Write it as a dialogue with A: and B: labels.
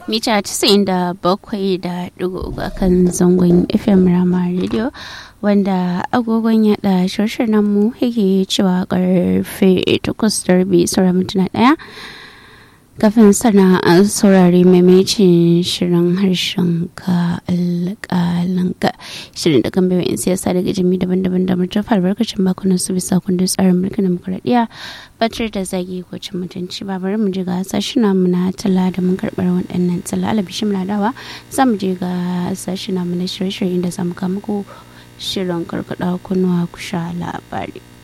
A: mita 97 da digo a kan zangon fm rama radio wanda agogon yada shirshinan mu yake cewa karfe 8 sauran mintuna daya kafin sana an saurari maimacin shirin harshen ka alƙalanka shirin da kan bai in siyasa daga jami daban-daban da murtafa albarkacin bakunan su bisa kundin tsarin mulkin demokuraɗiyya batar da zagi ko cin mutunci ba bari mu je ga sashina mu na tala da mun karɓar waɗannan tala alabishin ladawa za mu je ga sashina mu na shirye-shirye da za mu kama ko shirin karkaɗa kunnuwa ku sha labari.